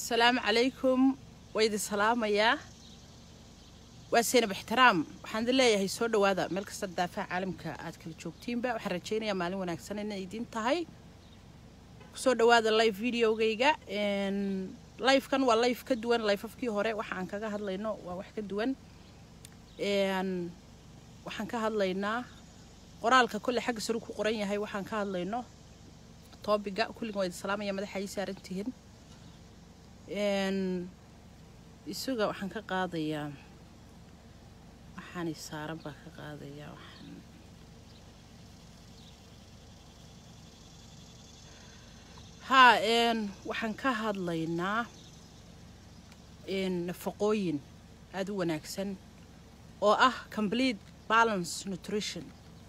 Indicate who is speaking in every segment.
Speaker 1: asalaamu calaykum waa idin salaamayaa waa seynab ixtiraam waxaan idin leeyahay soo dhowaada meel kasta daafaha caalamka aad kala joogtiinba waxaan rajaynayaa maalin wanaagsan inay idin tahay kusoo dhowaada live videogayga lifekan waa life ka duwan lifeafkii hore waxa aan kaga hadlayno waa wax ka duwan waxaan ka hadlaynaa qoraalka kolle xagga saru ku qoran yahay waxaan ka hadlayno toobiga kulligan waa idin salaamaya madaxa ay saarantihiin isaga waxaan ka qaadayaa waxaanay saaran baa ka qaadayaa waxaan haa waxaan ka hadlaynaa nafaqooyin aada u wanaagsan oo ah complete balance nutrition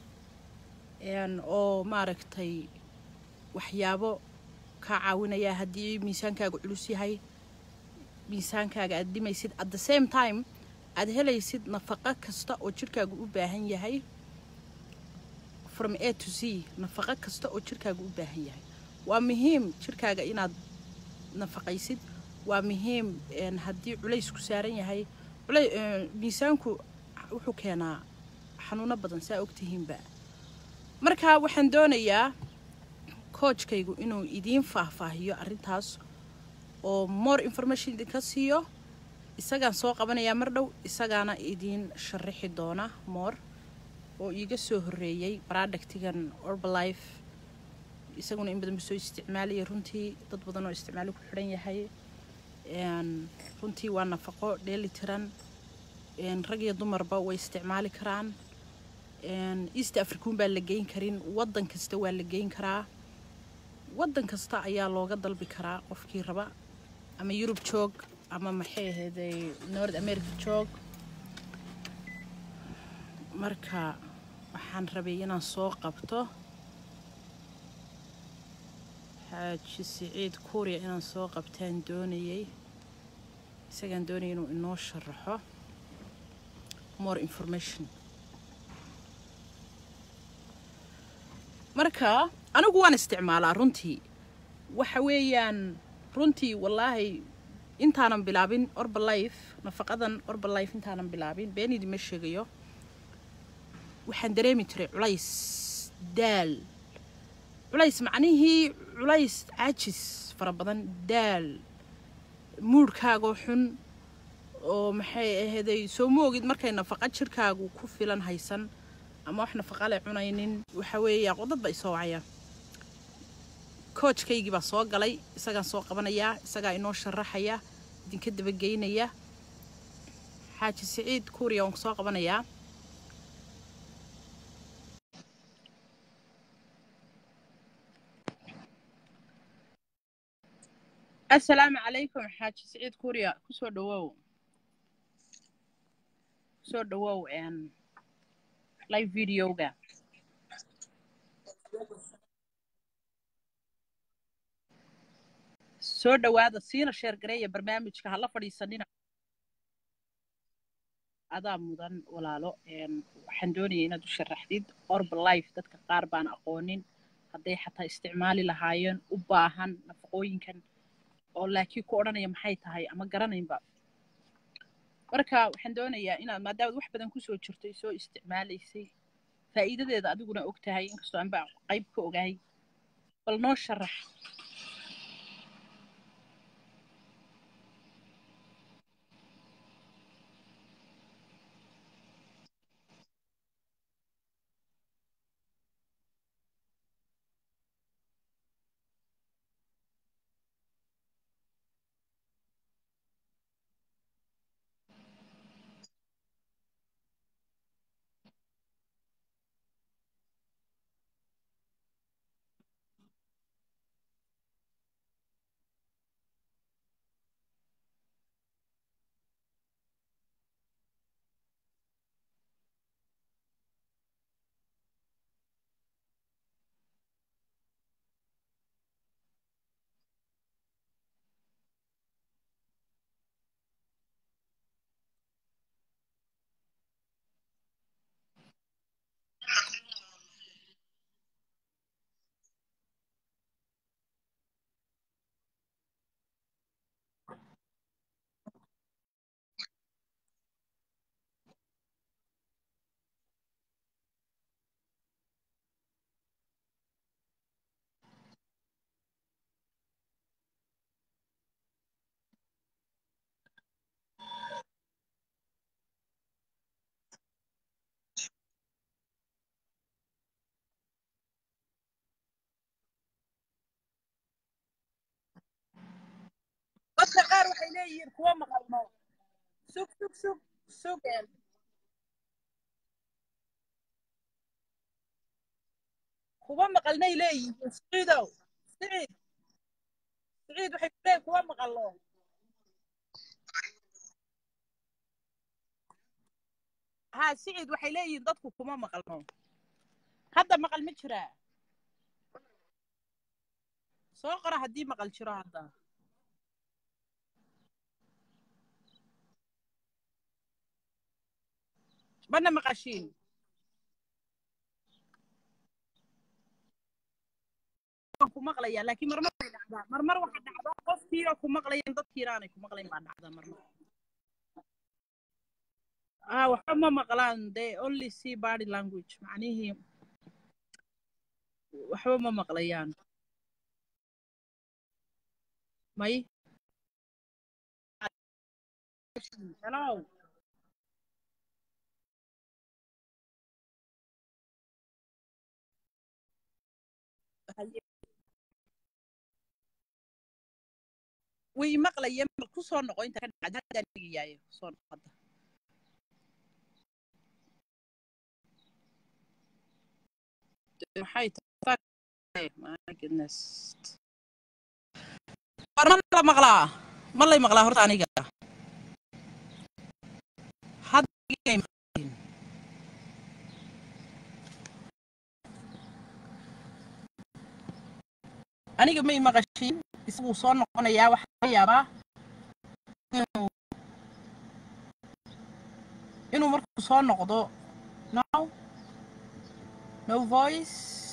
Speaker 1: oo maaragtay waxyaabo kaa caawinaya haddii miisaankaaga culus yahay miisaankaaga aad dhimaysid at the same time aad helaysid nafaqo kasta oo jirkaagu u baahan yahay from a to z nafaqo kasta oo jirkaagu u baahan yahay waa muhiim jirkaaga inaad nafaqaysid waa muhiim haddii culays ku saaran yahay miisaanku wuxuu keenaa xanuuno badan saa ogtihiinba marka waxaan doonayaa koojkaygu inuu idiin faahfaahiyo arrintaas oo more information idinka siiyo isagaan soo qabanayaa mar dhow isagaana idiin sharaxi doona moor oo iiga soo horreeyey baradhagtigan orbalife isaguna in badan ba soo isticmaalaya runtii dad badan oo isticmaali ku xidhan yahay runtii waa nafaqo dheeli tiran rag iyo dumarba way isticmaali karaan east african baa la geyn karin waddan kasta waa la geyn karaa waddan kasta ayaa looga dalbi karaa qofkii raba ama yurub joog ama maxay ahayday north america joog marka waxaan rabay inaan soo qabto xaaji siciid kuuriya inaan soo qabtaan doonayay isagaan doonayay inuu inoo sharaxo more information marka anigu waan isticmaalaa runtii waxa weeyaan runtii wallaahi intaanan bilaabin orbalife nafaqadan orbalife intaanan bilaabin been idima sheegayo waxaan dareemi jiray culays daal culays macnihii culays caajis fara badan daal muudhkaagoo xun oo maxay ahayday soo ma ogid markay nafaqa jirkaagu ku filan haysan ama wax nafaqa le cunaynin waxa weeya qodad ba isoo wacaya koojkaygii baa soo galay isagaan soo qabanayaa isagaa inoo sharaxaya idinka dabageynaya xaaji siciid kuuriya waan soo qabanayaa assalaamu calaykum xaaji siciid kuuriya kusoo dhawow kusoo dhawow live videoga soo dhowaada siina sheergareeya barnaamijka hala fadhiisanina adaa mudan walaalo waxaan doonaya inaad u sharaxdid orbalife dadka qaar baan aqoonin hadday xataa isticmaali lahaayeen u baahan nafaqooyinkan oo laakiin ku odhanaya maxay tahay ama garanaynba marka waxaan doonayaa inaad maadaamaad wax badan kusoo jirtay soo isticmaalaysay faa'iidadeeda adiguna og tahay inkastoo anba qayb ka ogahay bal noo sharax dadka qaar waxay leeyihiin kuwa maqalno sug sug sug sug een. kuwa maqalnay leeyihiin siciidow siciid siciid waxay ku leeyihin kuwa maqalno ha siciid waxay leeyihiin dadku kuma maqalno hadda maqal ma jiraa soo qora haddii maqal jiro hadda mana maqashiin waan ku maqlayaa laakiin marmar bay dhacdaa marmar waxaa dhacdaa qofkiina ku maqlayan dadkiina aanay ku maqlayn baa dhacdaa marmar ah waxba ma maqlaan they only see body language macnihii waxba ma maqlayaan may hello way maqlayeen bal ku soo noqo inta ka dhacda haddaan dhigayaayo soo noqo hadda maxay tahay my goodness war ma la maqlaa ma lay maqlaa horta aniga hadda igay maqlin aniga may maqashin isaguu soo noqonayaa waxaa laga yaabaa inuu inuu markuu soo noqdo no no voice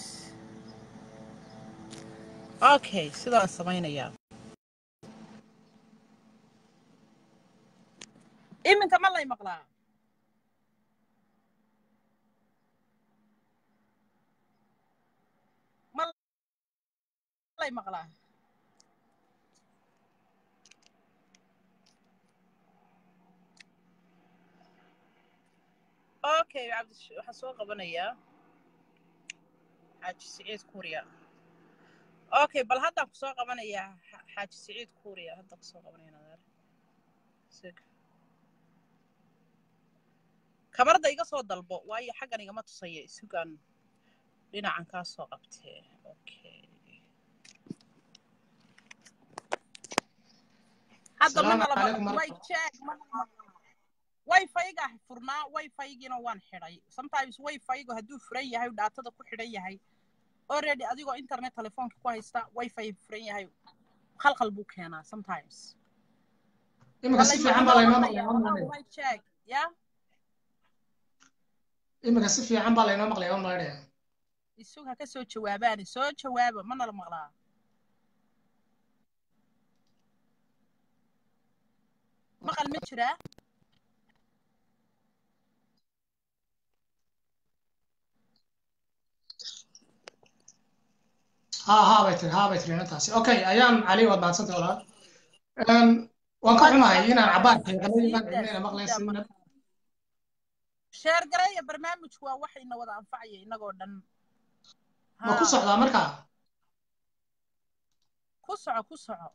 Speaker 1: okay sidaan samaynayaa iminka ma lay maqlaa ma lay maqlaa okay cabdi waxaan soo qabanayaa xaaji siciid kuuriya okay bal haddaan kusoo qabanayaa xa- xaaji siciid kuuriya haddaan kusoo qabanaya nadaar sig kamarda iga soo dalbo waayo xaggan igama tusaya isugaan dhinacan kaa soo qabtee okay hadda
Speaker 2: السلام
Speaker 1: mana lama
Speaker 2: عليكم
Speaker 1: way
Speaker 2: ورحمة
Speaker 1: check mana lama wifi-ga furnaa wifi-giina waan xidhay sometimes wifi-gu hadduu furan yahay dhaatada ku xidhan yahay already adigoo internet telefoonka ku haysta wifi furan yahay khalkhal buu keenaa sometimes
Speaker 2: إمك
Speaker 1: wala
Speaker 2: si
Speaker 1: ima
Speaker 2: fiican
Speaker 1: ima
Speaker 2: baa
Speaker 1: la
Speaker 2: laynoo
Speaker 1: maqlaya
Speaker 2: maqlayaa
Speaker 1: walaal
Speaker 2: malaynaya
Speaker 1: way check ya
Speaker 2: إمك si fiican baa laynoo maqlayaa malaynaya
Speaker 1: isug ha ka soo jawaabaani soo jawaaba mana la maqlaa maqal ma jiraa
Speaker 2: ها ها bay tiri haa bay tiri inantaasi okay ayaan cali waad mahadsantahay walaal Een, waan ka xumahay inaan cabaar xiiqanay inaan
Speaker 1: siida
Speaker 2: cidnayna maqlayn
Speaker 1: siida
Speaker 2: sinna
Speaker 1: marka sheer gareeya barnaamijku waa wax ina wada anfacaya inagoo dhan
Speaker 2: ma ku
Speaker 1: haa
Speaker 2: socdaa markaa
Speaker 1: ku soco ku soco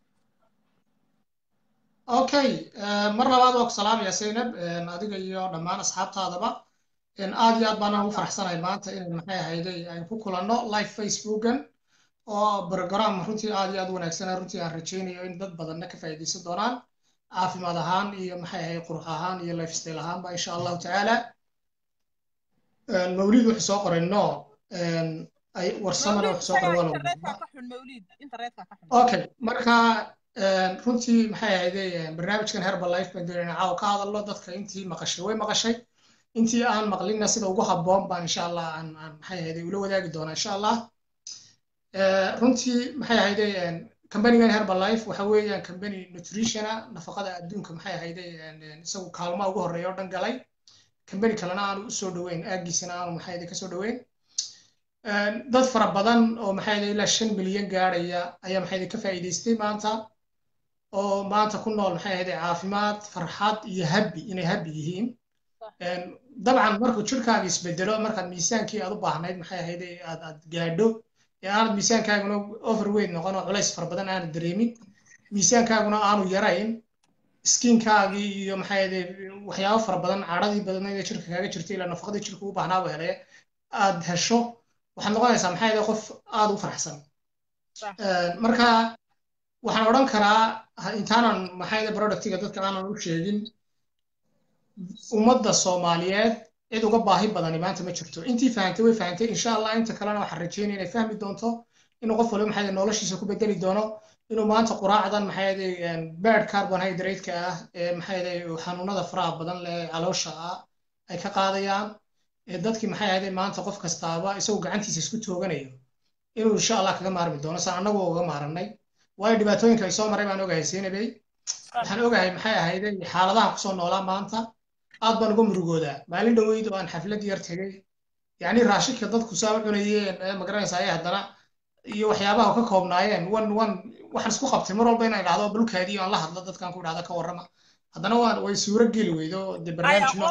Speaker 2: okay een, mar labaad waa ku salaamaya Zainab een, adiga iyo dhammaan asxaabtaadaba een, aad iyo aad baan ugu faraxsanahay maanta inaan maxay ahayday aan ku kulanno live facebookan oo program runtii aad iyo aad u wanaagsan runtii aan rajaynayo in dad badanna ka faa'iidaysan doonaan caafimaad ahaan iyo maxay ahayd qurux ahaan iyo lifestyle ahaanba insha allahu tacaala Een, mawlid wuxuu soo qoray no een, ay warsamana
Speaker 1: mawlid
Speaker 2: wuxuu soo qoray
Speaker 1: isagaa
Speaker 2: walow
Speaker 1: internetka ka xun mawlid internetka ka xun
Speaker 2: okay marka een, runtii maxay ahayday een, barnaamijkan herbalife baan doonayna caawa ka hadalno dadka intii maqashay way maqashay intii aan maqlinna sida ugu habboon baan insha allah aan aan maxay ahayday ula wadaagi doonaa insha allah Ee, runtii maxay ahayday een, kambanigan herbalife waxa weeyaan kambani nutritiona nafaqada adduunka maxay ahayday een, een, isagu kaalmaha ugu horreeya oo dhan galay kambani kalena aanu u soo dhoweyn aagiisana aanu maxay ahayday ka soo dhoweyn Een, dad fara badan oo maxay ahayday ilaa shan milyan gaarhaya ayaa maxay ahayday ka faa'iidaystay maanta oo maanta ku nool maxay ahayday caafimaad farxad iyo habbi inay habbi yihiin Een, dabcan markuu jirkaaga isbedelo markaad miisaankii aad u baahnayd maxay ahayday aad aad gaadho ee aanad miisaankaaguna overweight noqon oo culays fara badan aanad dareemin miisaankaaguna aanu yarayn skinkaagii iyo maxaa yade waxyaabo fara badan cadhadii badanayd ee jirka kaaga jirtay ilaa nafaqadii jirka u baahnaaba hele aad hesho waxaad noqonaysaa maxaa yade qof aada u faraxsan marka waxaan odhan karaa intaanan maxaa yade productiga dadka aanan u sheegin ummadda soomaaliyeed cid uga baahi badani maanta ma jirto intii fahantay way fahantay insha allah inta kalena waxaan rajeynaya inay fahmi doonto inuu qof waliba maxaa noloshiisa ku bedeli doono inuu maanta quraacdan maxaa yade bad carbohydrate-ka ah ee maxaa yade xanuunada faraha badan leh caloosha ah ay ka qaadayaan ee dadkii maxaa yade maanta qof kastaaba isagoo gacantiisa isku tooganayo inuu insha allah kaga maarmi doono saan annagu uga maaranay waayo dhibaatooyinka ay soo maray baan ogahay seenabey waxaan ogahay maxay ahayde xaaladaha kusoo noolaa maanta aad baan uga murugoodaa maalin dhoweyd oo aan xaflad yar tegey yacni raashinka dadku saa u cunayeen ee magaranaysa ayay haddana iyo waxyaabaha ka koobnaayeen wan wan waxaan isku qabtay mar walba inaan idhahdo balkaadii aan la hadlo dadkan ku idhahda ka warrama haddana waan way suuro geli weydo dee barnaamijno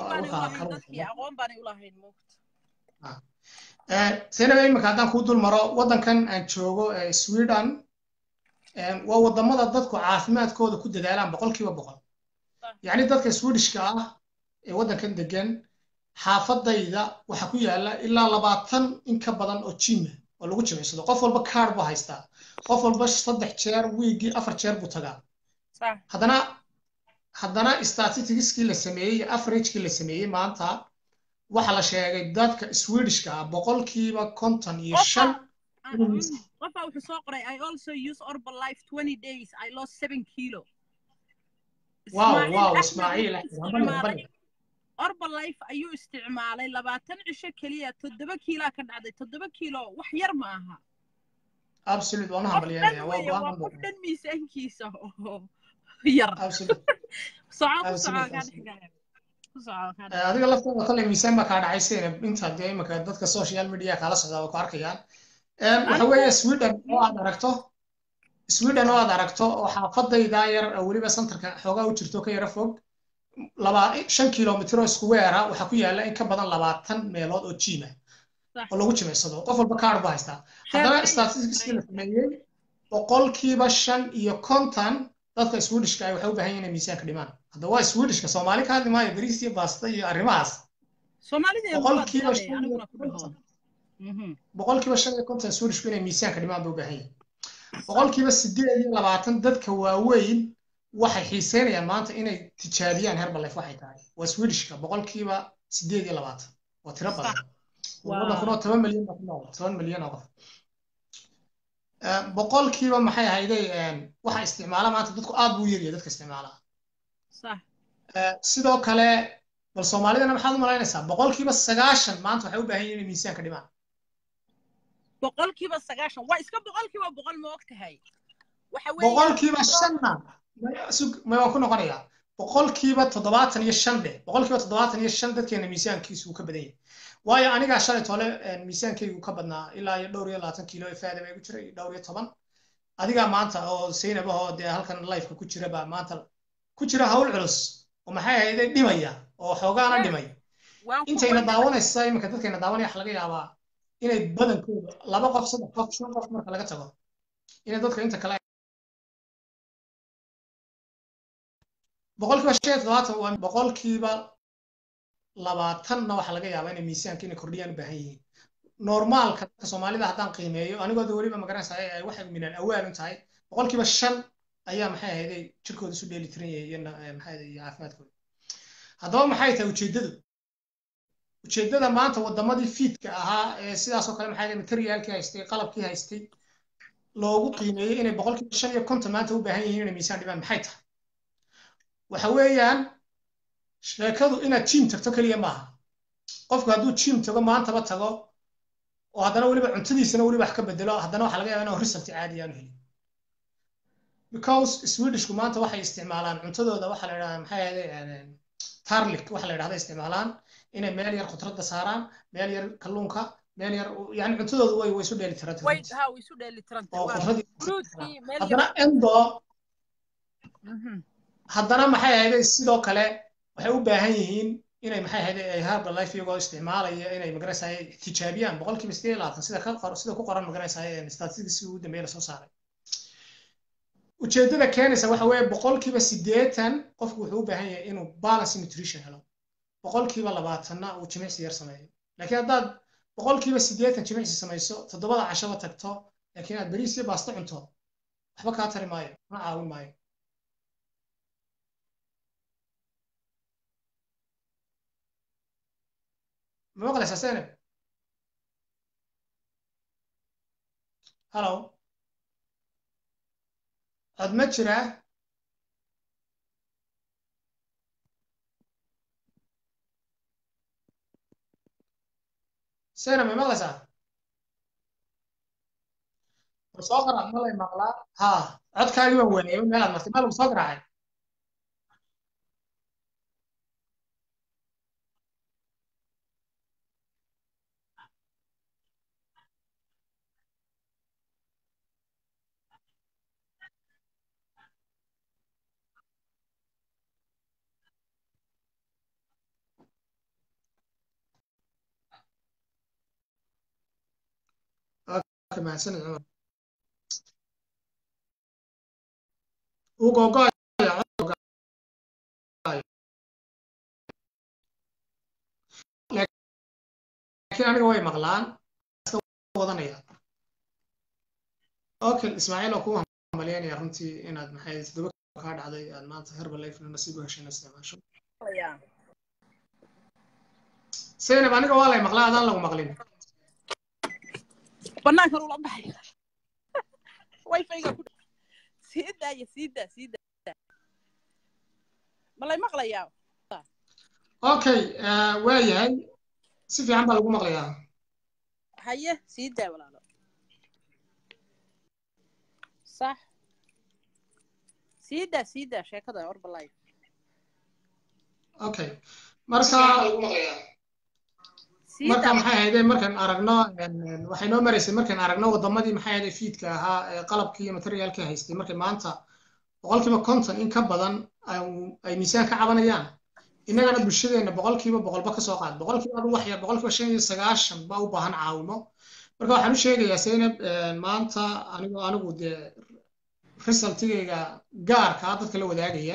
Speaker 2: seenaba imika haddaan kuu dul maro waddankan aan joogo sweden waa waddamada dadku caafimaadkooda ku dadaalaan boqolkiiba boqol yacni dadka swedishka ah ee waddankan degan xaafadayda waxaa ku yaala ilaa labaatan in ka badan oo jima oo lagu jimicsado qof walba kaard buu haystaa qof walba saddex jeer wiigii afar jeer buu tagaa haddana haddana statisticskii la sameeyey averagekii la sameeyey maanta waxa la sheegay dadka swedishka ah boqolkiiba konton iyo shan
Speaker 1: qofaa wuxuu soo qoray i also use orbal life 20 days i lost 7 kilo
Speaker 2: wow wow ismaaciil
Speaker 1: orbal life ayuu isticmaalay labaatan cisho keliya toddoba kiilaa ka dhacday toddoba kiilo wax yar ma aha
Speaker 2: absolute waan hambalyeelaya waa
Speaker 1: waa qof dhan miisaankiisa oo yar soco ku soco kaa dhex
Speaker 2: adiga laftada kale miisaan baa kaa dhacay sina inta dee imika dadka social media kaala socdaa way ku arkayaan waxa weeye sweden oo aad aragto sweden oo aad aragto oo xaafadayda yar weliba centerka xoogaa u jirto ka yara fog laba shan kilomitr oo isku weera waxaa ku yaala in ka badan labaatan meelood oo jiima oo lagu jimicsado qof walba kaar buu haystaa haddana statisticskii la sameeyey boqolkiiba shan iyo konton dadka swedishka ay waxay u baahan yihin inay miisaanka dhimaan hadda waa swedishka soomaali ka hadli maayo bariis iyo baasta iyo arrimahaas boqolkiiba shan iyo konton boqolkiiba shan iyo konton swedishku inay miisaanka dhimaan bay u baahan yihin boqolkiiba sideed iyo labaatan dadka waaweyn waxay xiiseynayaan maanta inay tijaabiyaan herbalife waxay tahay waa swedishka boqolkiiba sideed iyo labaatan waa tiro badan waddankunoo toban milyan baa ku nool toban milyan oo qof boqolkiiba maxay ahayday waxa isticmaala maanta dadku aad buu yaryahay dadka isticmaala sidoo kale bal soomaalidana maxaad u malaynaysaa boqolkiiba sagaashan maanta waxay u baahan yihin inay miisaanka dhimaan
Speaker 1: boqolkiiba sagaashan waa iska boqolkiiba boqol ma og tahay
Speaker 2: boqolkiiba shanna may waan ku noqonayaa boqolkiiba toddobaatan iyo shan dheh boqolkiiba toddobaatan iyo shan dadkeena miisaankiisu uu ka badan yahay waayo anigaa shalay tole miisaankaygu ka badnaa ilaa iyo dhowr iyo labaatan kiilo ee faada baa igu jiray dhowr iyo toban adigaa maanta oo saynabahoo dee halkan lifeka ku jira baa maanta ku jira hawl culus oo maxay ahayday dhimaya oo xoogaana dhimay intayna daawanaysa iminka dadkayna daawanaya waxa laga yaabaa inay badankooda laba qof saddex qof shan qof marka laga tago inay dadka inta kale boqolkiiba shan iyo toddobaatan waa boqolkiiba labaatanna waxaa laga yaabaa inay miisaanka inay kordhiyaan u baahan yihiin normaalka dadka soomaalida haddaan qiimeeyo anigooda weliba magaranaysa ay waxay minaan awaal u tahay boqolkiiba shan ayaa maxay ahayday jirkooda isu dheeli tiran yahay iyo maxay ahayday iyo caafimaadkooda haddaba maxay tahay ujeeddadu ujeeddada maanta waddamadii fiidka ahaa ee sidaasoo kale maxay materiaalkii haystay qalabkii haystay loogu qiimeeyey inay boqolkiiba shan iyo konton maanta u baahan yihiin inay miisaan dhibaan maxay tahay waxa weeyaan sheekadu inaad jiim tagto keliya maaha qofku hadduu jiim tago maantaba tago oo haddana weliba cuntadiisana weliba wax ka bedelo haddana waxaa laga yaaba inuu result caadi aanu helin because swedishku maanta waxay isticmaalaan cuntadooda waxaa la yidhahdaa maxay ahayday tarlik waxa la yidhahda isticmaalaan inay meel yar khudradda saaraan meel yar kalluunka meel yar yani cuntadooda way way isu dheeli tirantao haddana endo haddana maxay ahayday sidoo kale waxay u baahan yihiin inay maxay ahayday ay herbal life iyagoo isticmaalaya inay magaranaysay tijaabiyaan boqolkiiba sideed labaatan sida ka qor sida ku qoran magaranaysay statistics ugu dambeeya lasoo saaray ujeeddada keenaysa waxa weeye boqolkiiba siddeetan qofku wuxuu u baahan yahay inuu balance nutrition helo boqolkiiba labaatanna uu jimicsi yar sameeyo laakiin haddaad boqolkiiba siddeetan jimicsi samayso toddobada cashaba tagto laakiin aad bariis iyo baasto cunto waxba kaa tari maayo ma caawin maayo ma maqlaysaa seneb hallo cod ma jiraa seneb ma maqlaysaa war soo qarac ma lay maqlaa ha codkaagii waan waayay meelaad martay maa lagu soo garaacay mahadsanid cumar uu googoaya laakiin aniga way maqlaan iska wadanaya okay ismaaciil oo ku hambalyaynaya runtii inaad maxay toddoba kaa dhacday aad maanta herbalife nasiib u heshayna isticmaasho zaynab aniga waa lay maqlaa adaan lagu maqlin
Speaker 1: banaankan ula baxay wifi-ga ku sii daaya sii daa sii daa ma lay maqlayaa
Speaker 2: okay waa yahay si fiican baa lagu maqlayaa
Speaker 1: haye sii daa walaalo sax sii daa sii daa sheekada orbalife
Speaker 2: okay marka marka maxay ahaydee markaan aragno waxay noo maraysay markaan aragno wadamadii maxay ahaydee fiidka ahaa ee qalabkii iyo materiaalkii haystay markay maanta boqolkiiba konton in ka badan ay miisaan ka cabanayaan innagana bulshadeena boqolkiiba boqolba kasoo qaad boqolkiiba adu waxya boqolkiiba shan iyo sagaashan baa u baahan caawimo marka waxaan u sheegayaa zaynab maanta anigu anigu dee resultigayga gaarkaa dadka la wadaagaya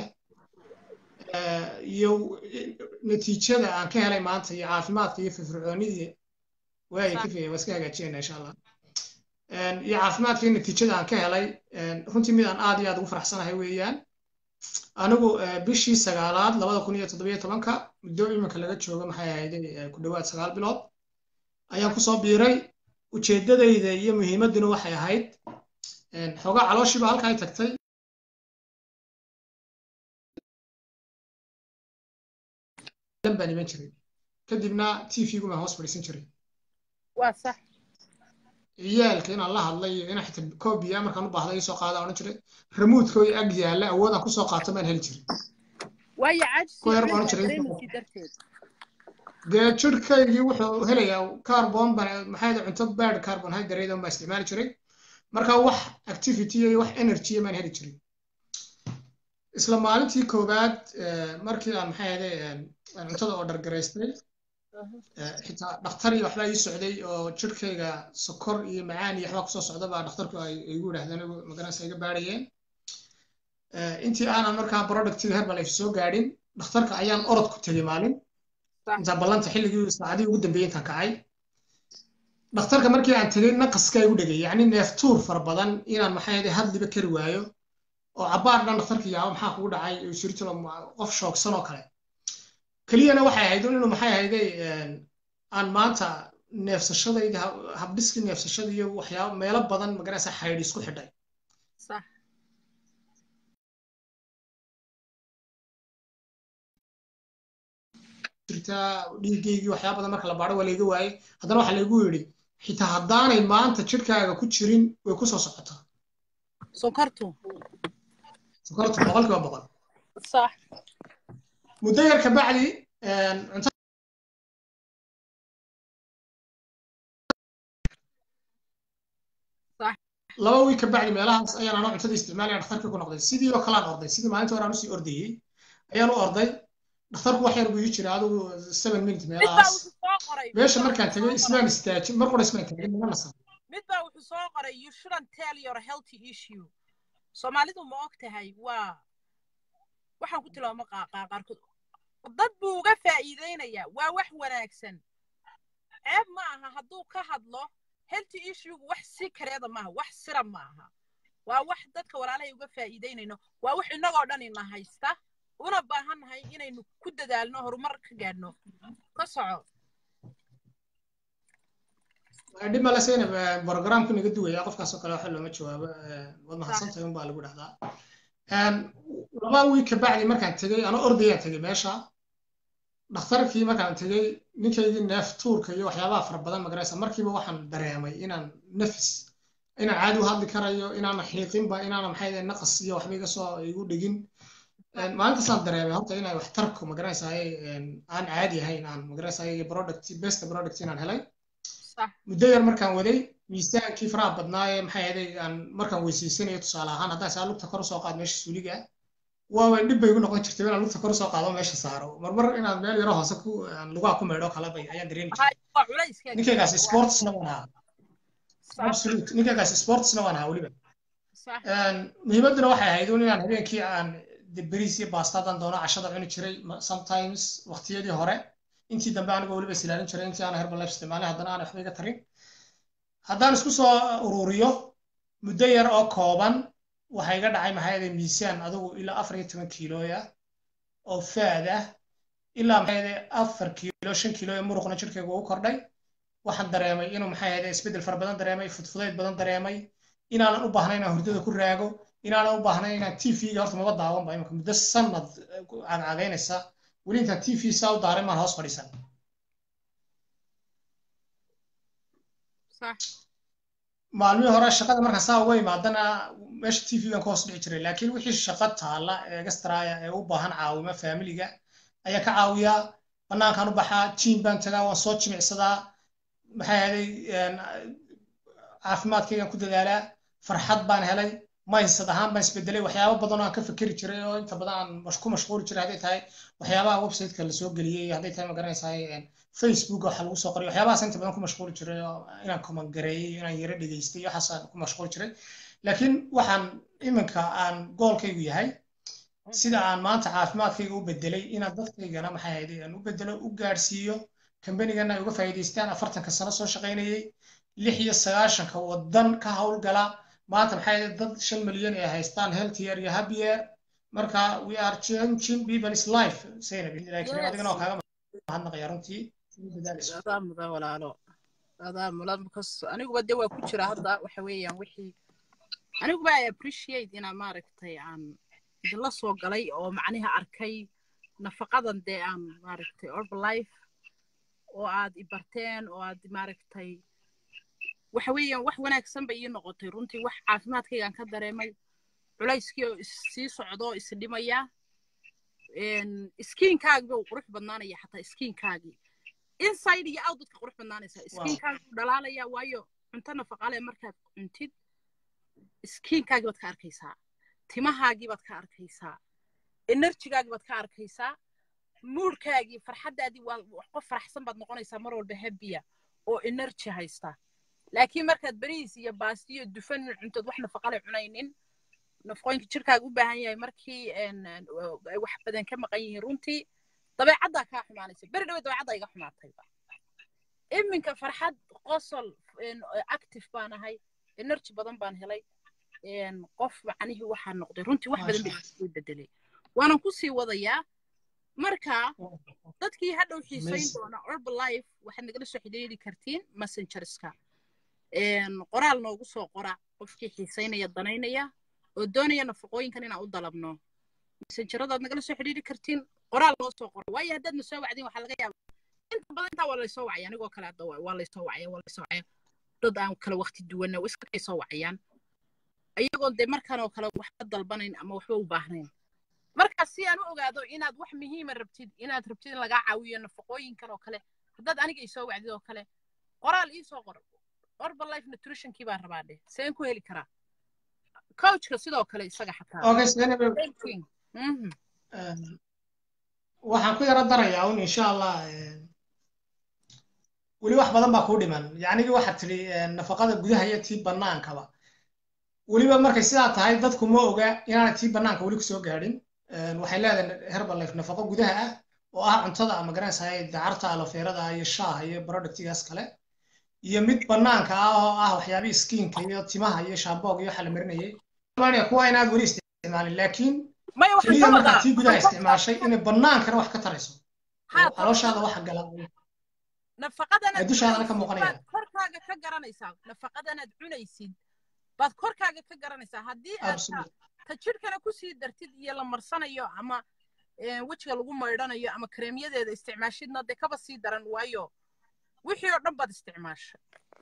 Speaker 2: iyo natiijada aan ka helay maanta iyo caafimaadka iyo firfircoonidii waaya ka fiya waa iska hagaajinayna insha allah iyo caafimaadka iyo natiijada aan ka helay runtii mid aan aad iyo aad ugu faraxsanahay weeyaan anigu bishii sagaalaad labada kun iyo toddobiyo tobanka muddo iminka laga joogo maxay ahayday ku dhowaad sagaal bilood ayaan kusoo biiray ujeeddadayda iyo muhiimadduna waxay ahayd xoogaa calooshiiba halka ay tagtay baan iman jiray kadibna tvgu baan hoos fadhiisan jiray
Speaker 1: waa sax
Speaker 2: ciyaalka inaan la hadlay iyo inaan xitaa koobiya markaan u baahda isoo qaada odhan jiray remuudkooy ag yaalla awoodaan kusoo qaato maan heli jiray
Speaker 1: waayo
Speaker 2: caajisdarteed dee jirhkaygii wuxuu helayaa carbon baan maxaa cunto bad carbonhydrate baan isticmaali jiray marka wax activity iyo wax energy maan heli jiray isla maalintii koowaad markii aan maxay ahday cuntada oo dhargaraystay xitaa dhakhtar iyo waxbaa ii socday oo jirhkayga sokor iyo macaan iyo waxbaa kusoo socda baa dhakhtarku ay igu yidhahdeen magaranaysa iga baadhayeen intii aanan markaa productiga herbalife soo gaadhin dhakhtarka ayaan orod ku tegey maalin intaa ballanta xilligii saacadii ugu dambeeyey intaan kacay dhakhtarka markii aan tegey naqaskaa igu dhegay yacni neeftuur fara badan inaan maxay ahday hadliba kari waayo oo cabbaar dhan dhakhtarka yaabo maxaa kugu dhacay sirtilo qof shoogsan oo kale keliyana waxay ahayd inuu maxay ahayday aan maanta neefsashadayda habdhiskii neefsashada iyo waxyaaba meelo badan magaraysa xaydh isku xidhay jirtaa dhiigaygii waxyaaba badan marka la baadho waa layga waayey haddana waxaa laygu yidhi xitaa haddaanay maanta jirkaaga ku jirin way ku soo socotaa
Speaker 1: sokortu
Speaker 2: sokortu boqolkiiba boqol
Speaker 1: sax
Speaker 2: muddo yar kabacdi cunto laba wiil kabacdi meelahaas ayaan anoo cuntada isticmaalaya dhakhtarkii ku noqday sidii oo kalean orday sidii maalinta hore aan usii ordayey ayaan u orday dhakhtarku wax yar buu ii jiray adigu seven minute meelahaas meesha markaan tegay ismaan istaajin mar qura ismaan taagin naga nasan
Speaker 1: mid baa wuxuu soo qoray you shouldn't tell your healthy issue soomaalidu ma og tahay waa waxaan ku tilmaamo qaaqaa qaarkood dad buu uga faa'iideynayaa waa wax wanaagsan ceeb ma aha hadduu ka hadlo healthy issuegu wax si kareeda maaha wax sira ma aha waa wax dadka walaalahay uga faa'iideynayno waa wax innagoo dhan ina haysta una baahannahay inaynu ku dadaalno horumar ka gaadhno ka soco
Speaker 2: dhib male seyna programku naga duwaya qofkaasoo kale waxa looma jawaabo waad mahadsantahay unbaa lagu dhahdaa laba wiig ka bacdi markaan tegey anoo ordayaan tegey meesha dhakhtarkii markaan tegey ninkaygii neef tuurka iyo waxyaabaha fara badan magaraysa markiiba waxaan dareemay inaan nafis inaan caadi u hadli karayo inaana xiiqinba inaana maxay naqas iyo waxba iga soo igu dhigin maalintaasaan dareemay horta inay waxtarku magaraysaay aan caadi ahayn aan magaraysaay product best product inaan helay muddo yar markaan waday miisaankii faraha badnaaye maxay ahaday aan markaan weysiisanayo tusaale ahaan haddaan saa lugta kor usoo qaad meesha suuliga ah waaba dhib bay igu noqon jirtay inaan lugta kor usoo qaado meesha saaro marmar inaan meel yaro hoose ku lugaha ku meedho kala bay ayaan dareemi jiray ninkaygaas sportsna waan ahaa absolute ninkaygaas sportsna waan ahaa weliba muhiimadduna waxay ahayd un inaan habeenkii aan beriis iyo baastadan doono cashada cuni jiray sometimes waqtiyadii hore intii dambe anigoo weliba isilaalin jiray intii aan herbal life isticmaalay haddana aan waxba iga tarin haddaan isku soo ururiyo muddo yar oo kooban waxaa iga dhacay maxaa miisaan adigu ilaa afar iyo toban kiilooya oo faad ah ilaa maxaa afar kiilo shan kiilo ee muruqna jirkayga ugu kordhay waxaan dareemay inuu maxaa yahay isbeddel fara badan dareemay fudfudayd badan dareemay inaanan u baahnayn inaan hurdada ku raago inaanan u baahnayn inaan t v-ga horta maba daawan ba imika muddo sanad cagcagaynaysa weli intaan t v saa u daaray maan hoos fadhiisan maalmihii hore shaqada markaan saa uga imaadana meesha t v-gan ka hoos dhici jiray laakiin wixii shaqo taala ee gastraya ee u baahan caawimo faamiliga ayaa ka caawiyaa banaankaan u baxaa jiim baan tagaa waan soo jimicsadaa maxay ahaday caafimaadkaygaan ku dadaalaa farxad baan helay mindset ahaan baan isbedelay waxyaabo badan oo aan ka fikeri jiray oo inta badan aan ku mashquuli jiray hadday tahay waxyaabaha websiteka lasoo geliyey hadday tahay magaranaysaa facebook waxa lagu soo qoray waxyaabahaas inta badan ku mashquuli jiray oo inaan kumangareeyey inaan yaro dhegeystay waxaasaan ku mashquuli jiray laakiin waxaan iminka aan goolkaygu yahay sida aan maanta caafimaadkayga u bedelay inaan dadkaygana maxay ahayd aan u bedelo u gaadhsiiyo kambanigana ay uga faa'iidaystaan afartanka sano soo shaqaynayay lix iyo sagaashanka wadan ka howlgala maanta maxay dad shan milyan ay haystaan healthier iyo happier marka we are changing people's life sayna laakiin adigana oo kaaga mahadnaqaya runtii
Speaker 1: adaa mudan walaalo adaa mudan because aniguba de waa ku jira hadda waxa weeyaan wixii aniguba i appreciate inaan maaragtay aan idinla soo galay oo macniha arkay nafaqadan dee aan maaragtay herbalife oo aad ibarteen oo aad maaragtay waxa weeyaan wax wanaagsan bay ii noqotay runtii wax caafimaadkaygaan ka dareemay culayskii oo sii socdo oo isdhimaya skiinkaagii buu qurux badnaanaya xataa skiinkaagii inside iyo out dadka qurux badnaanaysa skiinkaagii buu dhalaalaya waayo cunto nafaqale markaad cuntid skiinkaagii baad ka arkaysaa timahaagii baad ka arkaysaa enerjigaagii baad ka arkaysaa muurkaagii farxaddaadii waa qof faraxsan baad noqonaysaa mar walba habiya oo enerji haysta laakiin markaad beriis iyo baasti iyo dufan cuntood wax nafaqale cunaynin nafaqooyinka jirkaaga u baahan yahay markii ay wax badan ka maqan yihiin runtii dabeecaddaa kaa xumaanaysa beri dhawe dabeecaddaa iga xumaatayba iminka farxad qosol active baan ahay energy badan baan helay qof macnihii waxaa noqday runtii wax badan bay bedelay waanan kusii wadayaa marka dadkii hadhow xiisayn doona herbalife waxaad nagala soo xidhiiri kartiin messengerska qoraal noogu soo qora qofkii xiisaynaya danaynaya oo doonaya nafaqooyinkan inaan u dalabno messengeradaad nagala soo xidhiiri kartiin qoraal noo soo qora waayo haddaad na soo wacdin waxaa laga yaaba inta badan intaa waa laysoo wacaya anigoo kale hadda waa laysoo wacaya waa laysoo wacaya dad aan kala waqti duwanna iskakay soo wacayaan ayagoon dee markan oo kale waxba dalbanayn ama waxba u baahnayn marka si aan u ogaado inaad wax muhiima rabtid inaad rabtid in lagaa caawiyo nafaqooyinkan oo kale haddaad aniga isoo wacdid oo kale qoraal iisoo qor herbalife nutritionkii baan rabaa dheh seen ku heli karaa coachka sidoo kale isaga xataa
Speaker 2: waxaan ku yaro darayaa un insha allah weli wax badan baa kuu dhiman yacnigii waxaad tidhi nafaqada gudaha iyo tii bannaankaba weliba markay sidaa tahay dadku ma oga inaanay tii bannaanka weli kusoo gaadhin waxay leedahay herbalife nafaqo gudaha ah oo ah cuntada ama garanaysahay dacarta alofeerada iyo shaaha iyo productigaas kale iyo mid bannaanka ah oo ah waxyaabihii skiinka iyo timaha iyo shaamboog iyo waxa la marinayay kuwa inaad weli isticmaalin laakiin keliya markaa tii gudaha isticmaashay inay bannaankana wax ka tarayso calooshaada waxa gala dushaadana ka muuqanaya
Speaker 1: korkaaga ka garanaysaa nafaqadanaad cunaysid baad korkaaga ka garanaysaa haddii aad ta jidhkana kusii dartid iyo la marsanayo ama wejiga lagu maydhanayo ama kareemyadeeda isticmaashidna dee kaba sii daran waayo wixii oo dhan baad isticmaashay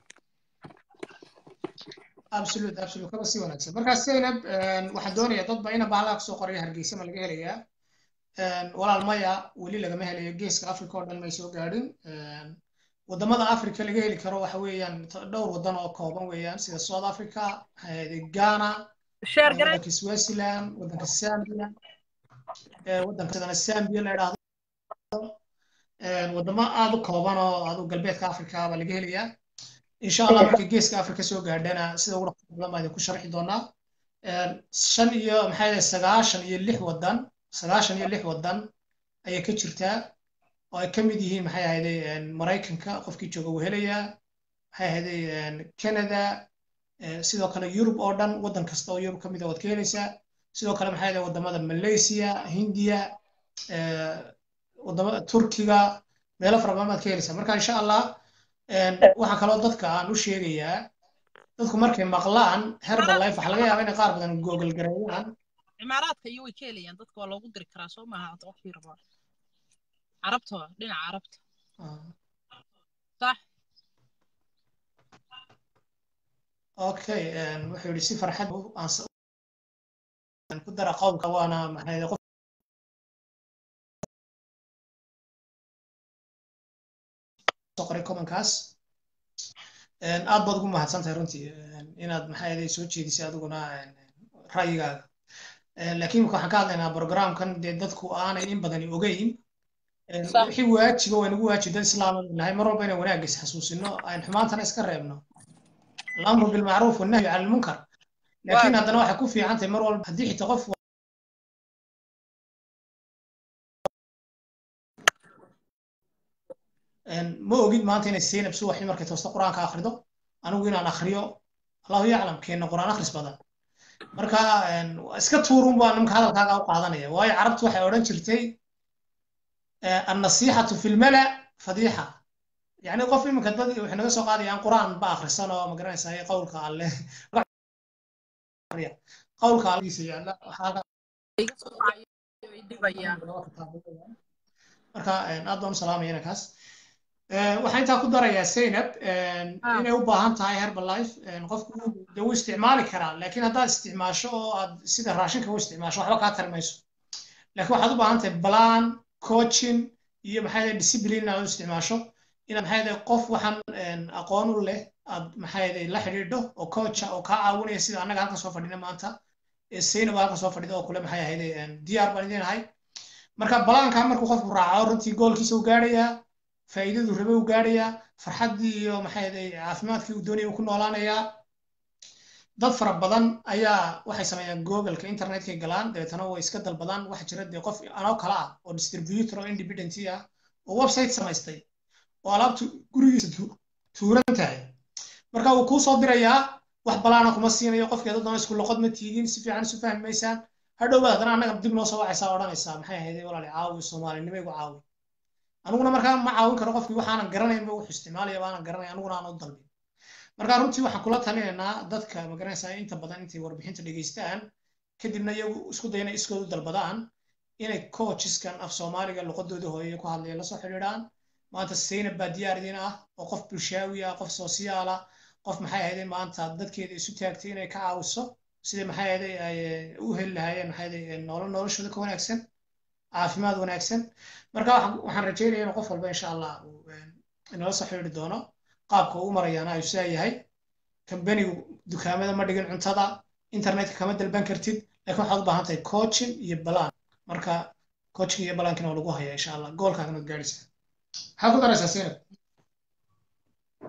Speaker 2: absolute absolute kaba sii wanaagsan markaa zaynab waxaan doonayaa dadba ina bahalaa kusoo qoraya hargeysa ma laga helayaa walaal maya weli lagama helayo geeska africa oo dhan may soo gaadhin wadamada africa laga heli karo waxa weeyaan dhowr wadan oo kooban weeyaan sida south africa ghana wadanka swaziland wadanka zambia wadanka zambia la idhaahdo wadamo aad u kooban oo adu galbeedka africa baa laga helayaa insha allah markay geeska africa soo gaadhana sida ugu dhaqso badan baa idinku sharxi doonaa shan iyo maxay ahayd sagaashan iyo lix wadan sagaashan iyo lix wadan ayay ka jirtaa oo ay ka mid yihiin maxay ahayday maraykanka qofkii jooga wuu helayaa maxay ahayday canada sidoo kale yurub oo dhan waddan kasta oo yurub ka mid a waad ka helaysaa sidoo kale maxay ahayday wadamada malaysia hindiya wadamada turkiga meelo fara badan baad ka helaysaa marka insha allah waxaa kaloo dadka aan u sheegayaa dadku markay maqlaan herbal life waxaa laga yaabaa inay qaar badan google gareeyaan
Speaker 1: cimaaraadka iyo way ka helayaan dadka waa loogu diri karaa soo maaha qofkii rabaa carabta dhinaca carabta sax
Speaker 2: okay wuxuu yidhi si farxad aan ku dara qowlka waana maxay qof soo qoray commonkaas aad baad ugu mahadsan tahay runtii inaad maxay soo jeedisay adiguna ra'yigaaga laakiin waxaan ka hadlaynaa programkan dee dadku aanay in badani ogeyn wixii waajiba waa nagu waajib dad islaama nahay mar walba inaan wanaagga is xasuusino aan xumaantana iska reebno alamru bilmacruuf wannahyu cala almunkar laakiin haddana waxay ku fiican tahay mar walba haddii xitaa qof ma ogid maanta inay zaynab subaxii markay toosta qur-aanka akhrido anigu inaan akhriyo allahu yaclam keenna qur-aan akhris badan marka iska tuurun baa nimka hadalkaaga u qaadanaya waayo carabtu waxay odhan jirtay annasiixatu fi lmala fadiixa yani qof iminka dad waxay naga soo qaadayaan qur-aan ba akhrisan oo ma garanaysaa qowlka alle qowlka alldiisa yaalla marka aad baan u salaamaya inankaas waxaan intaa ku darayaa zaynab inay u baahan tahay herbal life qofku de wuu isticmaali karaa laakiin haddaad isticmaasho oo aad sida raashinka u isticmaasho waxba kaa tari mayso laakiin waxaad u baahan tahay balan coaching iyo maxay discipline aad u isticmaasho inaad maxay qof waxaan aqoon u leh aad maxay la xidhiidho oo coacha oo kaa caawinaya sida annaga halkan soo fadhina maanta zaynab halkan soo fadhida oo kule maxay ahayd diyaar baan idin ahay marka balaanka markuu qofku raaco runtii goolkiisa u gaadhayaa faa'iidadu rabe u gaadhayaa farxaddii iyo maxay ahayd caafimaadkii uu doonaya uu ku noolaanayaa dad fara badan ayaa waxay sameeyaan googleka internetkay galaan dabeetana way iska dalbadaan waxa jira dee qof anoo kale ah oo distributor oo independent ah oo website samaystay oo alaabtu gurigiisa tuuran tahay marka wuu kuu soo dirayaa wax balaana kuma siinayo qofkeeda doona isku loqod ma tiidin si fiican isu fahmi maysaan hadhowbaad haddana annaga dib noo soo wacaysaa odhanaysaa maxay ahayd walaali caawi soomaalinimo igu caawi aniguna markaa ma caawin karo qofkii waxaanan garanaynba wuxuu isticmaalaya baanan garanay aniguna aan u dalbin marka runtii waxaan kula talinaynaa dadka magaranaysaa inta badan intay warbixinta dhegeystaan kadibna iyagu isku dayna iskoodu dalbadaan inay coachiskan af soomaaliga luqadooda hooye ku hadlaya lasoo xidhiidhaan maanta zaynab baa diyaar idin ah oo qof bulshaawi ah qof sosiyaala qof maxay ahayday maanta dadkeeda isu taagtay inay ka caawiso sidai maxay ahayday ay u heli lahaayeen maxay ahayday nolol noloshooda ka wanaagsan caafimaad wanaagsan marka waxaan rajeynaya in qof walba insha allah inala soo xidhiidhi doono qaabka ugu marayaana ayuu sidaa yahay kambanigu dukaamada ma dhigin cuntada internetka kama dalban kartid laakiin waxaad u baahan tahay coaching iyo balaan marka coaching iyo balaankina waa lagu hayaa insha allah goolkaagana waad gaadhaysaa maxaa ku daraysaa zaynab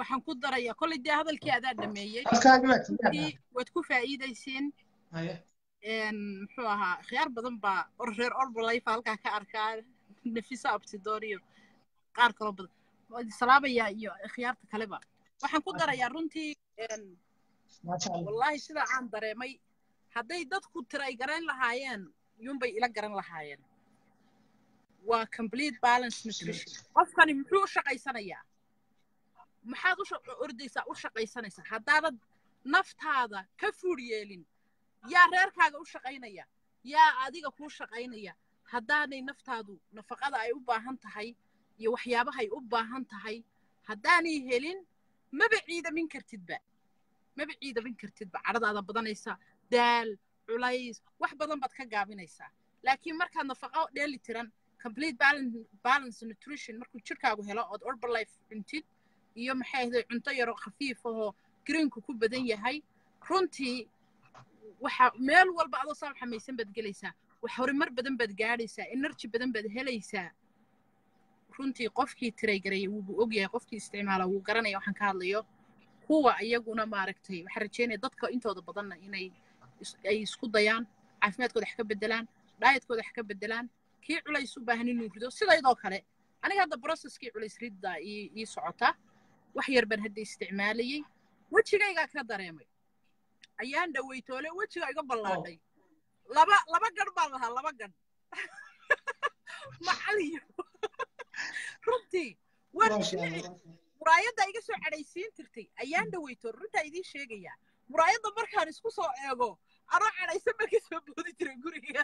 Speaker 1: waxaan ku darayaa kolley dee hadalkii adaa dhameeyey
Speaker 2: codkaaga waa tiyaada
Speaker 1: runtii waad ku faa'iidayseen
Speaker 2: haye
Speaker 1: een, muxuu ahaa khiyaar badan baa or reer orbalayfa halkaa ka arkaa nafisa abtidoor iyo qaar kaloo badan waa idin salaabayaa iyo khiyaarta kaleba waxaan ku darayaa runtii een,
Speaker 2: maasha allah
Speaker 1: wallaahi sida aan dareemay hadday dadku tiray garan lahaayeen yunbay ila garan lahaayeen waa complete balance nutrition qofkani muxuu u shaqaysanayaa maxaad u sha- ordaysaa u shaqaysanaysaa haddaadan naftaada ka fuur yeelin yaa reerkaaga u shaqaynaya yaa adiga kuu shaqaynaya haddaanay naftaadu nafaqada ay u baahan tahay iyo waxyaabahay u baahan tahay haddaanay helin maba ciidamin kartidba maba ciidamin kartidba cadhadaada badanaysa daal culays wax badan baad ka gaabinaysaa laakiin markaad nafaqo dheeli tiran complete balance, balance nutrition markuu jirkaagu helo ood orbalife cuntid iyo maxay ahday cunto yaro khafiif ahoo greenku ku badan yahay runtii waxa meel walba adoo saa xamaysan baad gelaysaa wax horumar badan baad gaadhaysaa energy badan baad helaysaa runtii qofkii tiraygaraya wuubu ogyahay qofkii isticmaala wuu garanaya waxaan ka hadlayo kuwa iyaguna maaragtay waxaan rajeynaya dadka intooda badanna inay is- ay isku dayaan caafimaadkooda wax ka bedelaan dhaayatkooda wax ka bedelaan kii culays u baahan inuu rido sidaydoo kale aniga hadda processkii culays riddaa ii ii socota wax yar baan hadda isticmaalayey wejigaygaa ka dareemay ayaan dhaweytoole wejiga iga ballaadhay laba laba gadh baan lahaa laba gadh macaliyo runtii waan
Speaker 2: maasha
Speaker 1: jimci
Speaker 2: allah
Speaker 1: muraayadda iga soo cadhaysiin jirtay ayaan dhaweyto runtaa idiin sheegayaa muraayadda markaan isku soo eego anoo cadhaysan baan ka soo boodi jiray guriga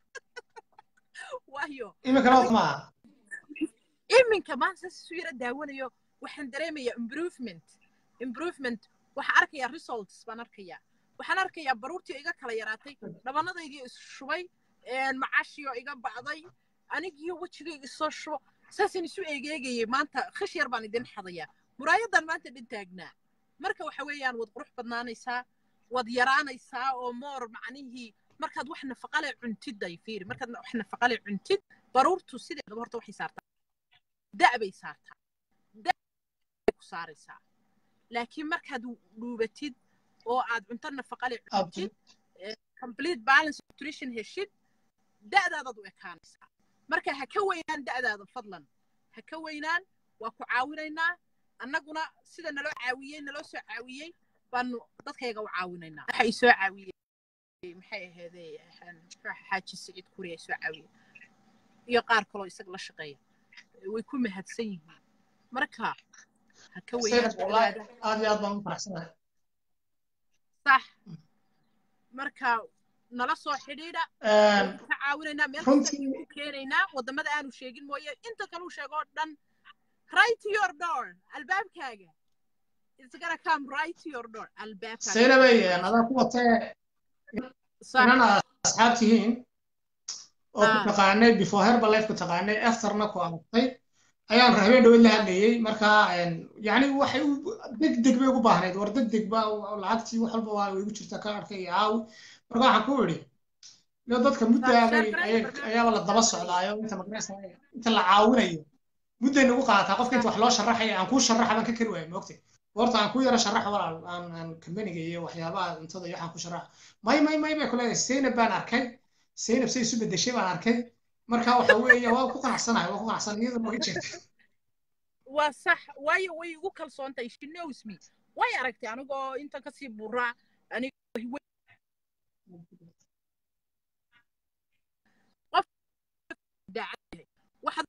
Speaker 1: waayo
Speaker 2: iminkana waa maaha
Speaker 1: iminka maanta isu yara daawanayo waxaan dareemayaa improvement improvement waxaan arkayaa results baan arkayaa waxaan arkayaa baruurtii oo iga kala yaraatay dhabanadaydii is shubay macashii oo iga bacday anigiyo wejigayga isoo shubo saasaan isu eegeegayay maanta khish yar baan idin xadayaa muraayadan maanta dhan taagnaa marka waxa weeyaan waad qurux badnaanaysaa waad yaraanaysaa oo moor macnihii markaad wax nafaqale cuntid ay fiiri markaad wax nafaqale cuntid baruurtu sideedaba horta waxay saartaa da' bay saartaa da' ku saaraysaa laakiin markaad dhuubatid oo aad cunto nafaqale cuntid complete balance nutrition heshid da'daadaad u ekaanaysaa marka ha ka weynaan da'daada fadlan ha ka weynaan waa ku caawinaynaa annaguna sida naloo caawiyey naloo soo caawiyey baanu dadkayga u caawinaynaa waxa i soo caawiyey maxay ahaydee xaaji siciid kuri ay soo caawiyey iyo qaar kaloo isaga la shaqeeya way ku mahadsan yihiin marka ha ka weynaan da'daada
Speaker 2: aad iyo aad baan u faraxsanahay
Speaker 1: sax marka nala soo xidhiidha ka caawinaynaa meel
Speaker 2: runtii-
Speaker 1: kasta ku keenaynaa waddamada aanu sheegin mooye inta kaluu sheego oo dhan right to your door albaabkaaga it's gonna come right to your door albaabkaaga
Speaker 2: saynabay adaa ku watee
Speaker 1: Sax.
Speaker 2: inan aad asxaab tihiin oo ku
Speaker 1: Ah.
Speaker 2: taqaanay before herbalife ku taqaanay afterna ku aragtay ayaan habeen dhaweyd la hadlayey marka yani waxay u deg deg bay ugu baahnayd war deg deg ba lacagtii wax walba waa igu jirta ka arkay iyo caawi marka waxaan ku idhi iyo dadka muddaabay ayaaba la daba socdaayo inta magaraysa inta la caawinayo mudday nagu qaadataa qofka inta wax loo sharaxaya aan kuu sharaxa baan ka kari waaya moogtay horta aan ku yara sharaxa walaal aan aan kambaniga iyo waxyaabaha cuntada iyo waxaan ku sharaxa may may may bay ku leedahay zaynab baan arkay zaynab say isu bedeshay baan arkay marka waxa weeye waa ku qanacsanahay waa ku qanacsanahay iyadoo nooga jeegta
Speaker 1: waa sax waayo way igu kalsoon tahay she knows me way aragtay anigoo inta kasii buraa anigoo qof daacad yahay waxaad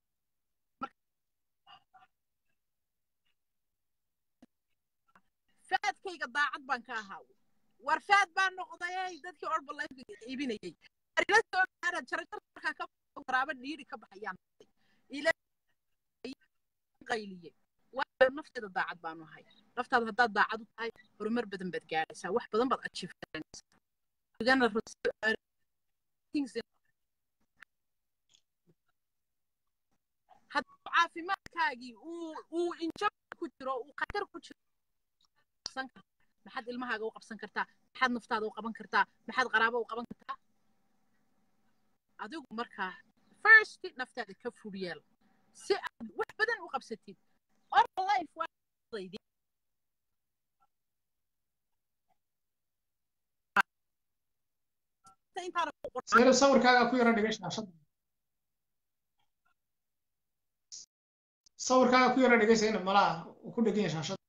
Speaker 1: faadkayga daacad baan ka ahaa war faad baan noqday dadkii orbalayfka iibinayay ila soo gaara jarajar markaa ka waraaba dhiiri ka baxayaan ila qayliyey waayo nafteeda daacad baanu ahay naftaada haddaad daacad u tahay horumar badan baad gaadhaysaa wax badan baad ajiifsanaysaa hadduu caafimaadkaagii uu uu injab ku jiro uu khatar ku jiro qabsan kartaa maxaad ilmahaaga u qabsan kartaa maxaad naftaada u qaban kartaa maxaad qaraabo u qaban kartaa adigu markaa first naftaada ka fur yeel si aad wax badan u qabsatid orlife waa horta intaana ku qoran
Speaker 2: zaynab sawirkaaga ku yara dhigay shaashadda sawirkaaga ku yara dhigay zaynab malaa uu ku dhegan yahay shaashadda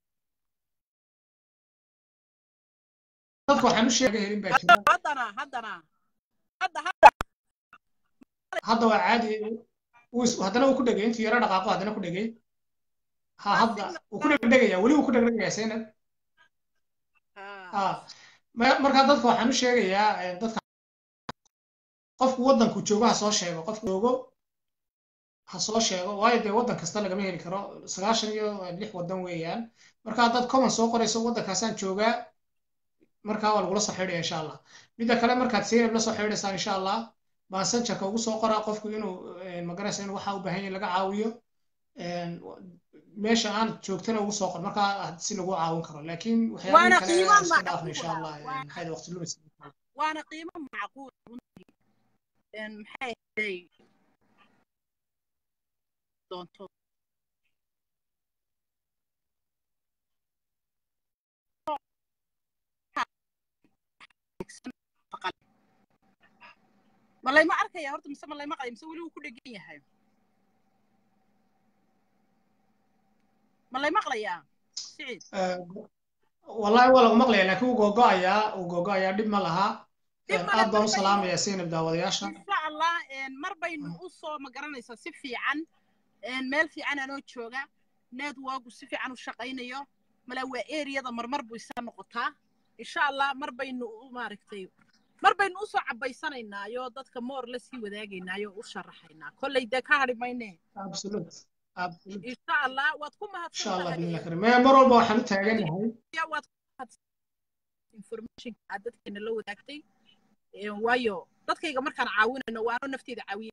Speaker 2: dadka waxaan u sheega helin baa jira
Speaker 1: haddana haddana hadda hadda
Speaker 2: hadda waa caadi wuu is- haddana wuu ku dhegay intuu yara dhaqaaqo haddana ku dhegay ha hadda wuu ku dhegdhegaya weli wuu ku dhegdhegaya zaynab
Speaker 1: Ah,
Speaker 2: ah ma- markaa dadka waxaan u sheegayaa eh, dadka qofku waddanku joogo ha soo sheego qofku joogo ha soo sheego waayo dee waddan kasta lagama heli karo sagaashan iyo lix waddan weeyaan marka haddaad common soo qorayso waddankaasaan joogaa markaa waa lagula soo xidhaya insha allah midda kale markaad zaynab la soo xidhaysaan insha allah messengerka ugu soo qoraa qofku inuu eh, magaraysa inuu waxa u baahan yahay laga caawiyo een, meesha aan joogtana ugu soo qor markaa si lagu caawin karo laakiin
Speaker 1: Waana
Speaker 2: waxyaabihi kale
Speaker 1: qiimo
Speaker 2: iska dhaafno
Speaker 1: macquul
Speaker 2: insha
Speaker 1: ah.
Speaker 2: allah
Speaker 1: Waa-
Speaker 2: maxay waqti lumis
Speaker 1: waana qiimo macquul runtii Een, maxay ahayd doonto ma layma arkaya horta mise ma layma qaya mise weli wuu ku dhegan yahay ma lay maqlayaa siciid
Speaker 2: wallahi waa lagu maqlaya laakiin wuu googo'ayaa wuu googo'ayaa dhib ma laha
Speaker 1: Dhib ma leh,
Speaker 2: aad baan u
Speaker 1: mar bay-
Speaker 2: salaamayaa zaynab daawadayaasha
Speaker 1: insha allah een, mar baynu u soo magaranaysaa si fiican een, meel fiican anoo jooga networku si fiican u shaqaynayo mala waa eriyada marmar buu isa noqotaa insha allah mar baynu u maaragtay mar baynu usoo cabaysanaynaayo dadka moor la sii wadaagaynaayo u sharaxaynaa kolley dee ka hadhi mayne
Speaker 2: absolute absolute
Speaker 1: insha allah waad ku
Speaker 2: insha allah
Speaker 1: mahadsan
Speaker 2: bidnillah karim mar walba waxaan u taaganahay
Speaker 1: waad ku mahadsan informationka aad dadkeena la wadaagtay Een, waayo dadkayga markaan caawinayno waano nafteeda caawiye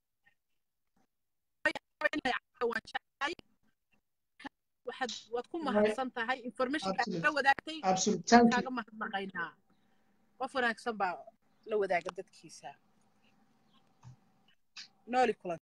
Speaker 1: waan jeclahay waxaad waad ku mahadsan tahay informationka aad la
Speaker 2: Absolute.
Speaker 1: wadaagtay
Speaker 2: absolute thank you
Speaker 1: kaaga mahadnaqaynaa qof wanaagsan baa la wadaaga dadkiisa nooli kulan